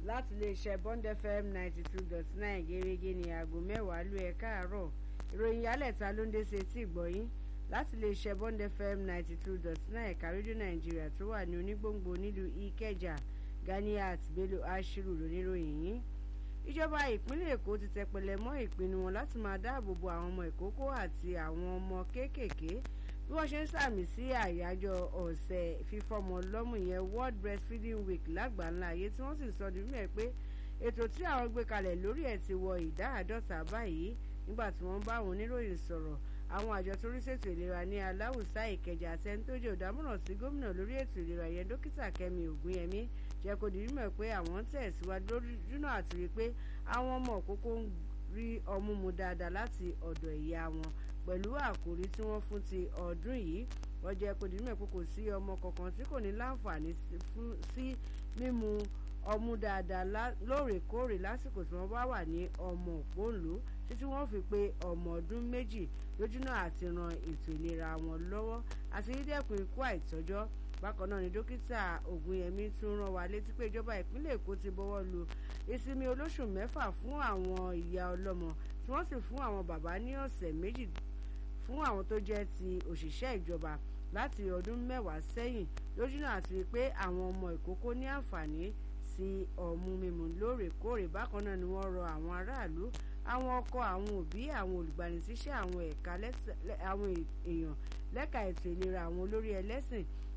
láti iléeṣẹ́ bond fm ninety two dot nine gẹ́gẹ́ ní aago mẹ́wàá lú ẹ̀ káàárọ̀ ìròyìn yálẹ̀ta ló ń dé sí etí ìgbọ̀yìn láti iléeṣẹ́ bond fm ninety two dot nine ẹ̀ka rédíò nàìjíríà tó wà ní onígbòǹgbò nílùú ìkẹjà ganiat bello ashiru lóníròyìn yìí ìjọba ìpínlẹ̀ èkó ti tẹpẹlẹ mọ́ ìpinnu wọn láti máa dáàbò bo àwọn ọmọ ìkókó àti àwọn ọmọ kéékèèké bí wọ́n ṣe ń sàmì sí àyájọ́ ọ̀sẹ̀ fífọ́mọ lọ́mú yẹn world breastfeeding week lágbàńlá ayé tí wọ́n sì sọ di mímọ̀ pé ètò tí àwọn gbé kalẹ̀ lórí ẹ̀ ti wọ ìdá àádọ́ta báyìí nígbà tí wọ́n bá àwọn oníròyìn sọ̀rọ̀ àwọn àjọ tó rí ṣètò ìlera ní aláwùsá ìkẹjà àtẹnitójì òdámọ̀ràn sí gómìnà lórí ètò ìlera yẹn dókítà kẹmi ògúnyẹmí jẹ́ kó di mímọ̀ pé àwọn ń tẹ̀síwájú lójúnà àti rí i pé àwọn ọmọ òkókó ń rí ọmú mu dáadáa láti ọ̀dọ̀ ìyá wọn pẹ̀lú àkòrí tí wọ́n fún ti ọdún yìí wọ́n jẹ́ kó di mímọ̀ pé kò sí ọmọ kankan tí kò ní láǹfààní sí mímu ọmú dáadáa lóòrèkóòrè lásìkò tí wọ́n bá wà ní ọmọ òpóǹlò títí wọ́n fi pé ọmọ ọdún méjì lójúnà àti ran ètò ìlera wọn lọ́wọ́ àti dídẹ́kun ikú àìtọ́jọ́ bákan náà ni dókítà ògúnyẹmí tún rán wa létí pé ìjọba ìpínlẹ̀ èkó ti bọ́wọ́ lu ìsinmi olóṣù mẹ́fà fún àwọn ìyá ọlọ́mọ tí wọ́n sì fún àwọn bàbá ní ọ̀sẹ̀ méjì fún àwọn tó jẹ́ ti òṣìṣẹ́ ìjọba láti ọdún mẹ́wàá sẹ́yìn lójúnà àti rí pé àwọn ọmọ ìkókó ní àǹfààní sí ọmú mímu lóòrèkóòrè bákan náà ni wọ́n rọ àwọn aráàlú àwọn ọkọ àwọn òbí àwọn olùgbanisíṣẹ́ àwọn ẹ̀ka àwọn èèyàn lẹ́ka ètò ìlera àwọn olórí ẹlẹ́sìn